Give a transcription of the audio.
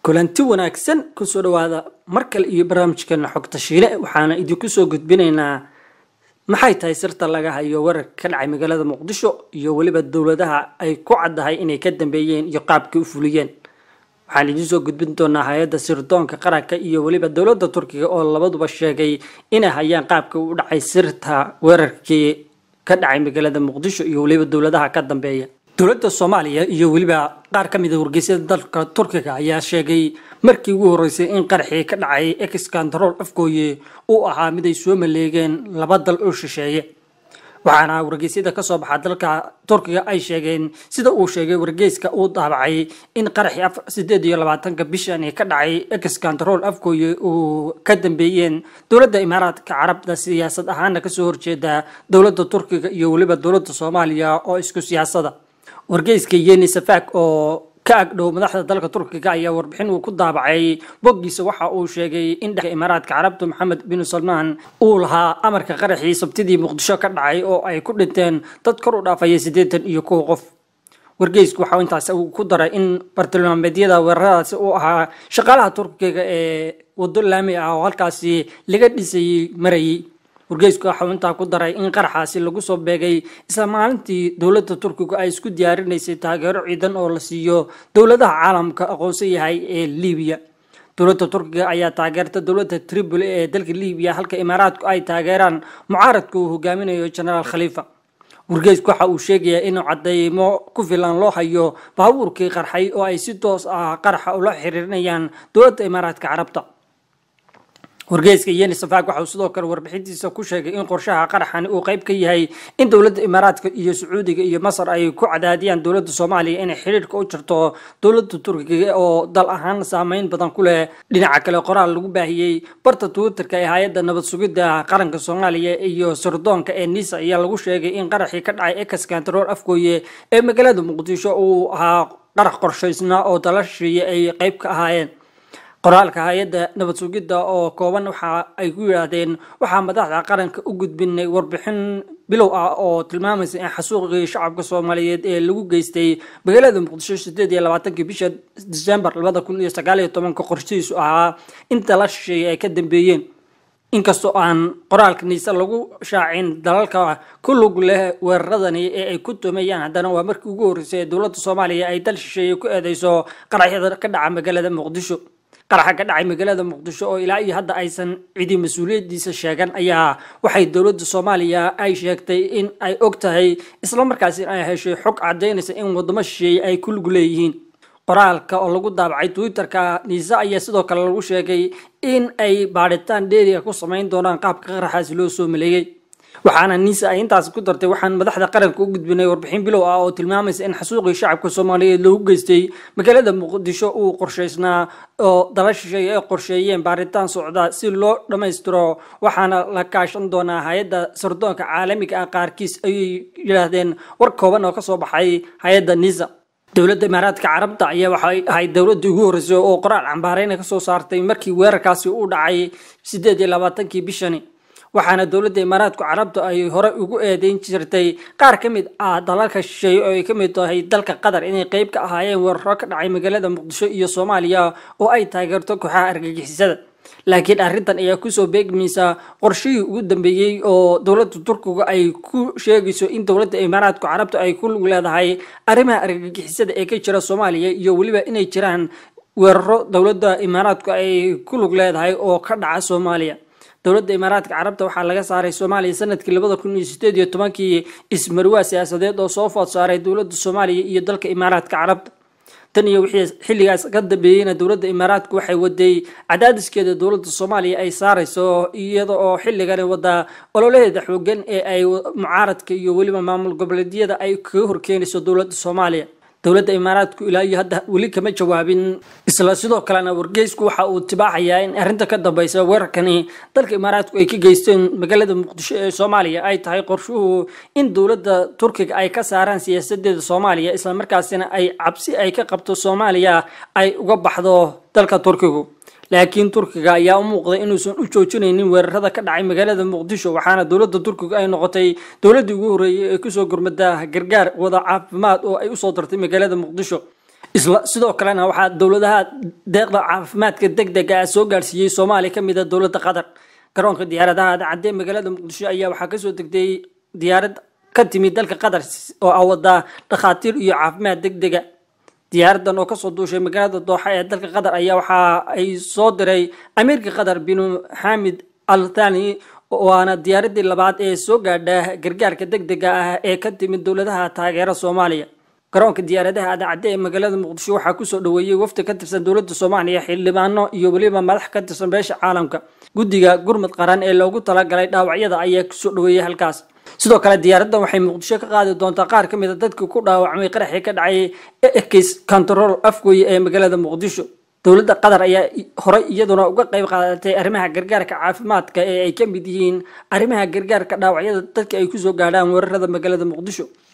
kulanti wanaagsan kusoo dhawaada mar kale iyo barnaamijkeena xogta shiile waxaana idinku soo gudbinaynaa maxay tahay sirta laga hayo wararka ka dhacay magaalada muqdisho iyo weliba dowladaha ay ku caddahay inay ka dambeeyeen iyo qaabkay u fuliyeen waxaan idiin soo gudbin doonaa hay-adda sirdoonka qaranka iyo weliba dowladda turkiga oo labaduba sheegay inay hayaan qaabka u dhacay sirta weerarkii ka dhacay magaalada muqdisho iyo weliba dowladaha ka dambeeya dowladda soomaaliya iyo weliba qaar ka mid a wargeysyada dalka turkiga ayaa sheegay markii ugu horreysay in qaraxii ka dhacay exkantarool afgooye uu ahaa mid ay soo maleegeen laba dal oo shisheeye waxaana wargeysyada kasoo baxa dalka turkiga ay sheegeen sida uu sheegay wargeyska uu daabacay in qaraxii sideed iyo labaatanka bishani ka dhacay exkantarool afgooye uu ka dambeeyeen dowladda imaaraadka carabta siyaasad ahaana kasoo horjeeda dowladda turkiga iyo weliba dowladda soomaaliya oo isku siyaasada wargeyska yeni safak oo ka agdhow madaxda dalka turkiga ayaa warbixin uu ku daabacay boggiisa waxa uu sheegay in dhex imaaraadka carabta maxamed bin salmaan uu lahaa amarka qaraxii sabtidii muqdisho ka dhacay oo ay ku dhinteen dad kor u dhaafaya siddeetan iyo kow qof wargeysku waxau intaas ku daray in bartilmaameedyada weeraradaasi uu ahaa shaqaalaha turkiga ee waddo laami ah oo halkaasi laga dhisayay marayay wargeysku waxau intaa ku daray in qaraxaasi lagu soo beegay isla maalintii dowladda turkigu ay isku diyaarinaysay taageero ciidan oo la siiyo dowladaha caalamka aqoonsan yahay ee libiya dowladda turkiga ayaa taageerta dowladda tripoli ee dalka libiya halka imaaraadku ay taageeraan mucaaradka uu hogaaminayo genaraal khaliifa wargeysku waxa uu sheegayaa inuu cadeymo ku filan loo hayo baabuurkii qarxay oo ay si toos ah qaraxa ula xiriirinayaan dowladda imaaraadka carabta wargeyska yeni safak waxauu sidoo kale warbixintiisa ku sheegay in qorshaha qaraxani uu qayb ka yahay in dowladda imaaraadka iyo sacuudiga iyo masar ay ku cadaadiyaan dowladda soomaaliya inay xiriirka u jirto dowladda turkiga oo dal ahaan saameyn badan ku leh dhinaca kale qoraal lagu baahiyey barta twitterka ee hay-adda nabad sugidda qaranka soomaaliya iyo sirdoonka ee nisa ayaa lagu sheegay in qaraxii ka dhacay exkantarool afgooye ee magaalada muqdisho uu ahaa qarax qorshaysnaa oo dalashiiya ay qayb ka ahaayeen qoraalka hay-adda nabad sugidda oo kooban waxa ay ku yidhaahdeen waxaa madaxda qaranka u gudbinay warbixin bilow ah oo tilmaamaysa in xasuuqii shacabka soomaaliyeed ee lagu geystay magaalada muqdisho sideed iyo labaatankii bisha disembar labada kun iyo sagaal iyo tobanka qorshihiisu ahaa inta la shisheeyay ay ka dambeeyeen inkastoo aan qoraalka niise lagu shaacin dalalka ku lug leh weeraradani ee ay ku tumeeyaan haddana waa markii ugu horreysay ee dowladda soomaaliya ay dal shisheeye ku eedeyso qaraxyada ka dhaca magaalada muqdisho qaraxa ka dhacay magaalada muqdisho oo ilaa iyo hadda aysan cidi mas-uuliyadiisa sheegan ayaa waxay dowladda soomaaliya ay sheegtay in ay og tahay islamarkaasi ay heshay xog cadaynaysa in wadamo shisheeye ay ku lug leeyihiin qoraalka oo lagu daabacay twitterka niise ayaa sidoo kale lagu sheegay in ay baadhitaan dheeriga ku samayn doonaan qaabka qaraxaasi loo soo maleeyey waxaana niise ay intaas ku dartay waxaan madaxda qaranka u gudbinay warbixin bilow ah oo tilmaamaysa in xasuuqii shacabka soomaaliyeed loogu geystay magaalada muqdisho uu qorshaysnaa oo dala shisheeye ay qorsheeyeen baaritaan socda si loo dhammaystiro waxaana la kaashan doonaa hay-adda sirdoonka caalamiga ah qaarkiis ayay yidhaahdeen war kooban oo kasoo baxay hay-adda nisa dowladda imaaraadka carabta ayaa waxay ahayd dowladii ugu horreysay oo qoraal cambaareyna kasoo saartay markii weerarkaasi u dhacay sideed iyo labaatankii bishani waxaana dowladda imaaraadku carabta ay hore ugu eedeyn jirtay qaar ka mid ah dalalka shisheeye oo ay ka mid tahay dalka qatar inay qeyb ka ahaayeen weeraro ka dhacay magaalada muqdisho iyo soomaaliya oo ay taageerto kooxaha argagixisada laakiin arrintan ayaa kusoo beegmaysa qorshihii ugu dambeeyey oo dowladda turkiga ay ku sheegayso in dowladda imaaraadku carabta ay ku lug leedahay arrimaha argagixisada ee ka jira soomaaliya iyo weliba inay jiraan weeraro dowladda imaaraadku ay ku lug leedahay oo ka dhaca soomaaliya dowladda imaaraadka carabta waxaa laga saaray soomaaliya sanadkii labada kun iyo sideed iyo tobankii ismarwaa siyaasadeed oo soo food saaray dowladda soomaaliya iyo dalka imaaraadka carabta tan iyo wixii xilligaas ka dambeeyeyna dowladda imaaraadku waxay waday cadaadiskeeda dowladda soomaaliya ay saarayso iyada oo xilligani wada ololaheeda xoogan ee ay mucaaradka iyo weliba maamul goboleedyada ay kaga horkeenayso dowladda soomaaliya dowladda imaaraadku ilaa iyo hadda weli kama jawaabin isla sidoo kalena wargeysku waxa uu tibaaxayaa in arrinta ka dambeysa weerarkani dalka imaaraadku ay ka geysteen magaalada muqdisho ee soomaaliya ay tahay qorshuhu in dowladda turkiga ay ka saaraan siyaasadeeda soomaaliya islamarkaasina ay cabsi ay ka qabto soomaaliya ay uga baxdo dalka turkigu laakiin turkiga ayaa u muuqday inuusan u joojinaynin weerarada ka dhacay magaalada muqdisho waxaana dowladda turkiga ay noqotay dowladdii ugu horreeyay ee kusoo gurmada gargaar wada caafimaad oo ay usoo dartay magaalada muqdisho isla sidoo kalena waxaa dowladaha deeqda caafimaadka deg dega ah soo gaarsiiyey soomaaliya ka mid a dowladda qatar garoonka diyaaradaha cadee magaalada muqdisho ayaa waxaa kasoo degtay diyaarad ka timid dalka qatar oo ah wadaa dhakhaatiir iyo caafimaad deg dega diyaaradan oo kasoo duushay magaalada dooxa ee dalka qatar ayaa waxa ay soo diray amiirka qatar binu xamid al thani waana diyaaradii labaad ee soo gaadha gargaarka deg dega ah ee ka timid dowladaha taageera soomaaliya garoonka diyaaradaha adacadde ee magaalada muqdisho waxaa kusoo dhaweeyey wafdi ka tirsan dowladda soomaaliya xildhibaano iyo weliba madax ka tirsan beesha caalamka guddiga gurmud qaran ee loogu talagalay dhaawacyada ayaa kusoo dhaweeyey halkaas sidoo kale diyaaradan waxay muqdisho ka qaadi doontaa qaar ka mid a dadkii ku dhaawacmay qaraxii ka dhacay ekis control afgoye ee magaalada muqdisho dowladda qatar ayaa horey iyaduna uga qayb qaadatay arrimaha gargaarka caafimaadka ee ay ka mid yihiin arrimaha gargaarka dhaawacyada dadka ay kusoo gaadhaan weerarada magaalada muqdisho